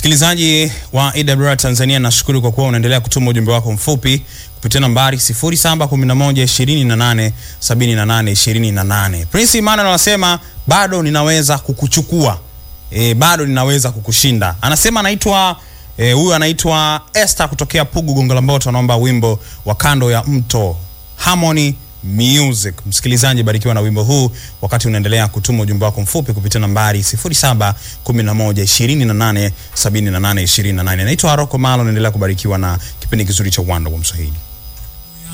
Msikilizaji wa AWR Tanzania, nashukuru kwa kuwa unaendelea kutuma ujumbe wako mfupi kupitia nambari 0711287828. Prince Emmanuel anasema bado ninaweza kukuchukua e, bado ninaweza kukushinda. Anasema anaitwa e, huyu anaitwa Esther kutokea Pugu Gongo la Mboto, anaomba wimbo wa kando ya mto Harmony Music. Msikilizaji, barikiwa na wimbo huu wakati unaendelea kutuma ujumbe wako mfupi kupitia nambari 0711287828. Naitwa Haroko Malo, naendelea kubarikiwa na kipindi kizuri cha Uwanda wa Mswahili.